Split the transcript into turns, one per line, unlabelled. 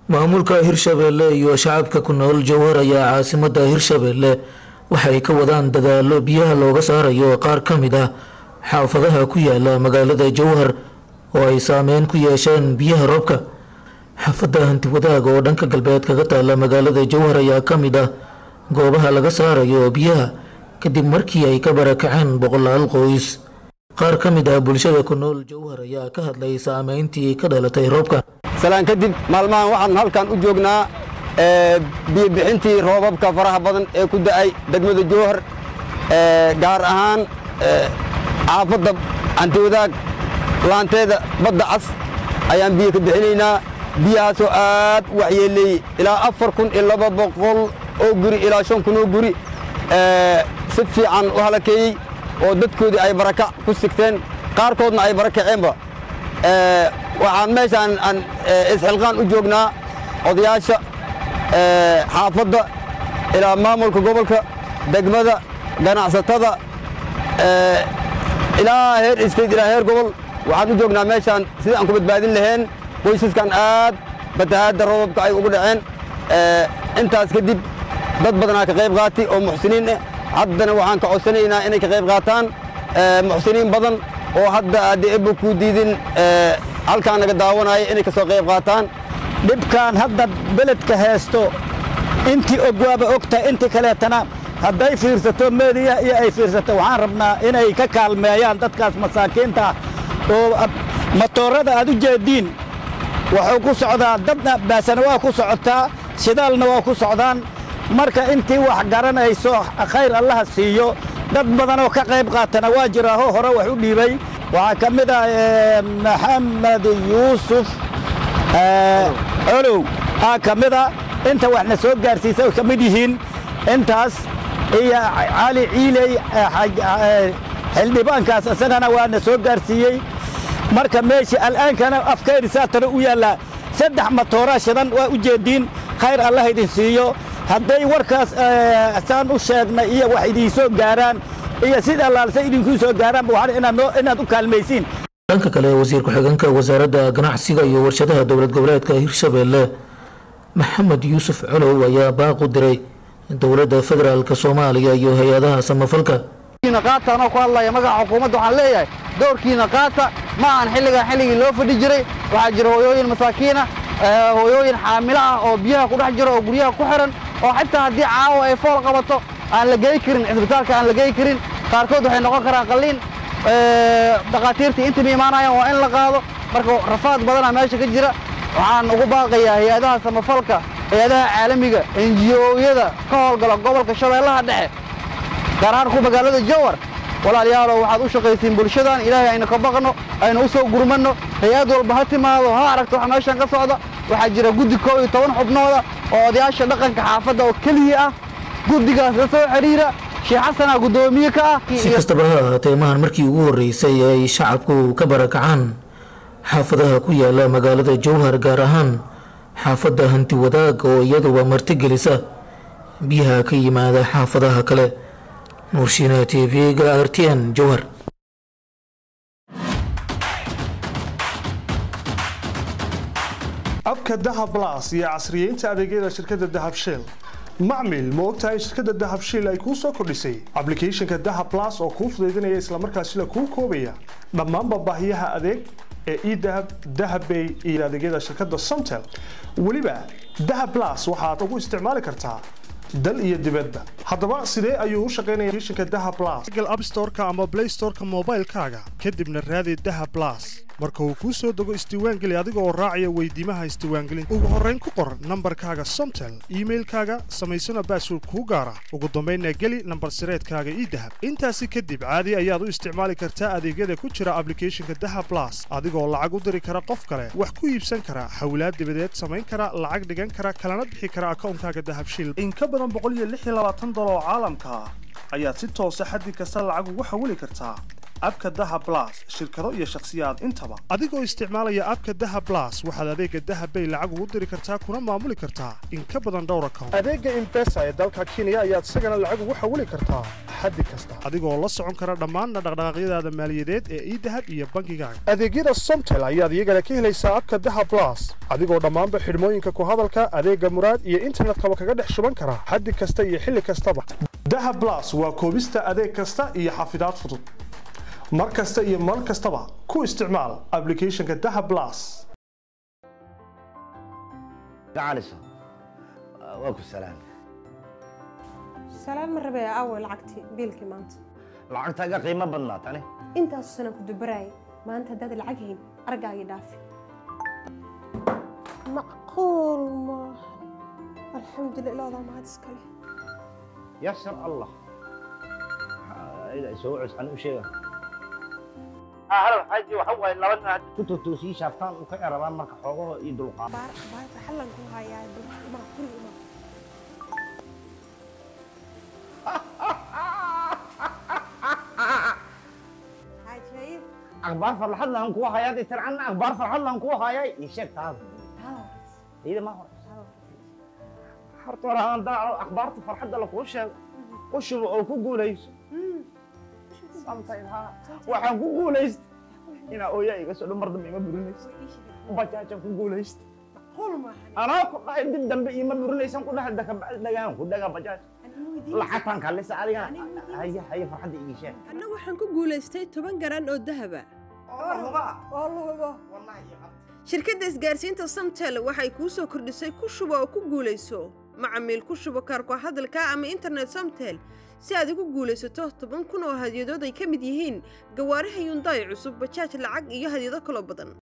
maamulka hirshabeelle iyo shacabka ku nool jowhar ayaa caasimada hirshabeelle waxay ka wadaan dadaalo biyaha looga saarayo qaar ka mid ah xaafadaha ku yaala magaalada jowhar oo ay saameyn ku yeesheen biyaha roobka xaafada hanti wadaag oo dhanka galbeed kaga taala magaalada jowhar ayaa ka mid ah goobaha laga saarayo biyaha kadib markii ay ka barakaceen boqolaal qoys qaar ka mid ah bulshada ku nool jowhar ayaa ka hadlay saameyntii ka dhalatay roobka
salaan kadib maalmahan waxaan halkan u joognaa biyobixintii roobabka faraha badan ee ku da'ay degmada jowhar gaar ahaan xaafadda antiwadaag laanteeda badda cas ayaan biyo ka bixinaynaa biyahaasoo aad u waxyeeleeyey ilaa afar kun iyo laba boqol oo guri ilaa shan kun oo guri si fiican u halakeeyey oo dadkoodii ay barakac ku sigteen qaarkoodna ay barakaceenba waxaan meeshaan aan isxilqaan u joognaa odayaasha xaafadda ilaa maamulka gobolka degmada ganacsatada ilaa heer state ilaa heer gobol waxaan u joognaa meeshaan sidii aan ku badbaadin lahayn qoysaskan aad fatahaadda roobabka ay ugu dhaceen intaas kadib dad badanaa ka qayb qaatay oo muxsiniin ah haddana waxaan ka codsanaynaa inay ka qayb qaataan muxsiniin badan oo hadda haddii ebba kuu diidin halkaan naga daawanaya inay ka soo qayb qaataan
dhibkaan hadda beledka haysto intii og waaba ogtahay intii kaleetana hadday fiirsato meediya iyo ay fiirsato waxaan rabnaa inay ka kaalmeeyaan dadkaas masaakiinta oo matoorada aad u jeediin wuxuu ku socdaa dadna baasana waa ku socotaa shidaalna waa ku socdaan marka intii wax garanayso khayr allaha siiyo dad badanoo ka qayb qaatana waa jiraaho hore wax u dhiibay waxaa ka mid ah maxamed yuusuf colow aa ka mid a inta waxna soo gaarsiisa ay ka mid yihiin intaas iyo cali ciiley xildhibaankaas isagana waana soo gaarsiiyey marka meeshii al'aankana afkayri saatana u yaallaa saddex matooraa shidan waa u jeediin khayr allah idin siiyo hadday warkaas saan u sheegnay iyo wax idiin soo gaaraan iyo sida laalse idinkuu soo gaaraanba waxaan inaad u kaalmaysiin
dhanka kale wasiir ku-xigeenka wasaaradda ganacsiga iyo warshadaha dowlad goboleedka hirshabeelle maxamed yuusuf colow ayaa baaq u diray dowladda federaalk soomaaliya iyo hay-adaha samafalka
qaata anoo ku hadlaya magaca xukuumadda waxaan leeyahay doorkiina qaata ma ahan xilligan xilligii loo fadhi jiray waxaa jira hooyooyin masaakiina hooyooyin xaamilo ah oo biyaha ku dhex jiro oo guryaha ku xiran oo xitaa haddii caawa ay fool qabato aan la gey karin cisbitaalka aan la gey karin qaarkood waxay noqon karaan qalliin dhakhaatiirtii intaba imaanayaan waa in la qaado marka rafaad badanaa meesha ka jira waxaan ugu baaqayaa hay-adaha samafalka hay-adaha caalamiga enjiyooyada ka howlgala gobolka shabeellaha dhexe gaar ahaan ku magaalada jowar walaalayaalow waxaad u shaqaysiin bulshadan ilaahay aynu ka baqno aynu u soo gurmanno hay-ad walba ha timaado ha aragto wax meeshan ka socda waxaa jira guddi koob iyo toban xubnooda oo odayaasha dhaqanka xaafadda oo keliya ah guddigaas la soo xidhiira sheekh xasanaa guddoomiye ka ah
si kastaba ha ahaatee mahan markii ugu horreysay ay shacabku ka barakacaan xaafadaha ku yaala magaalada jowhar gaar ahaan xaafadda hanti wadaag oo iyaduba martigelisa biyaha ka yimaada xaafadaha kale nuurshiina t v-ga r t n jowhar
abka dahab las iyo casriyeynta adeegyada shirkadda dahab shell macmil ma ogtahay shirkadda dahab shell ay kuu soo kordhisay ablicathonka dahab las oo kuu fudaydinaya islamarkaasina kuu koobaya dhammaanba baahiyaha adeeg ee edahab dahabbay iyo adeegyada shirkadda somtel weliba dahab las waxaad ugu isticmaali kartaa dal iyo dibadba haddaba sidee ayuu u shaqaynaya applicationka daha plus google app store-ka ama play store-ka moobaylkaaga kadibna raadi daha plus marka uu kuu soo dego isdiiwaangeli adiga oo raacaya weydiimaha isdiiwaangelinta ugu horrayn ku qor nambarkaaga somtel iimailkaaga samaysana baasword kuu gaara ugu dambaynna geli nambar sireedkaaga ii dahab intaasi kadib caadi ayaad u isticmaali kartaa adeegyada ku jira ablicathonka daha plus adigoo lacag u diri kara qof kale wax ku iibsan kara xawlaad dibadeed samayn kara lacag dhigan kara kalana bixi kara akawnkaaga dahabshil in ka badan boqol iyo lix iyo labaatan dolar oo caalamka ah ayaad si toosa xaddi kasta lacag ugu xawili kartaa abka daha blas shirkado iyo shakhsiyaad intaba adigoo isticmaalaya abka daha blas waxaad adeega daha bay lacag ugu diri kartaa kuna maamuli kartaa in ka badan dhowr account adeega impesa ee dalka kenya ayaad isagana lacag ugu xawili kartaa xaddi kasta adigoo la socon kara dhammaanna dhaqdhaqaaqyadaada maaliyadeed ee idahab iyo bangigaaga adeegyada somtel ayaad iyagana ka helaysaa abka daha blas adigoo dhammaanba xidhmooyinka ku hadalka adeega muraad iyo internetkaba kaga dhex shuban kara xaddi kasta iyo xilli kastaba daha blas waa koobista adeeg kasta iyo xafidaad fudud mar kasta iyo mar kastaba ku isticmaal applicationka daha blas
gacaliso waa ku salaam
salaan ma rabee aaway lacagtii biilkii maanta
lacagtaaga qiimo badnaa tani
intaasu sana ku dubaraayay maanta haddaad lacag hayn argaagii dhaafi macquul maaha alxamdulillah ilaadaa mahad iskale
yasar allah soo cuscan u sheega halo xaaji waxa waaye laba nin hadda ku totoosii shaaftaan u ka erabaan marka xoogaho iyo dulqaad
baar baar xallan ku hayaa ma guri ima xaaji
akhbaar farxad lahan kuwa hayaa dee tircanna akhbaar farxad lahan kuwa hayaa ii sheeg taada iyada ma hore horta hore aan daaco akhbaarta farxadda lakuu sheego u shubo oo ku guulayso samtayha waxaan ku guulaysta inaa ooyaa iga soo dhan mar dambe ima burinaysa bajaajaan ku guulaysta
macquul maaha
anaa ku dhahay dib dambe ima burinaysan ku dhahay dakabacdi dhagaan ku dhagaa bajaaj lacagtaan kalisa adigana haya haya farxadda ii sheeg
anna waxaan ku guulaystay toban garan oo dahaba
oo luhubo
shirkadda isgaarsiinta samtel waxay kuu soo kordhisay ku shubo oo ku guulayso macamiil ku shubo kaarko hadalka ama internet samtel si aad ugu guulaysato toban kun oo hadyadood ay ka mid yihiin gawaaraha yundaay cusub bajaaj lacag iyo hadyado kaloo badan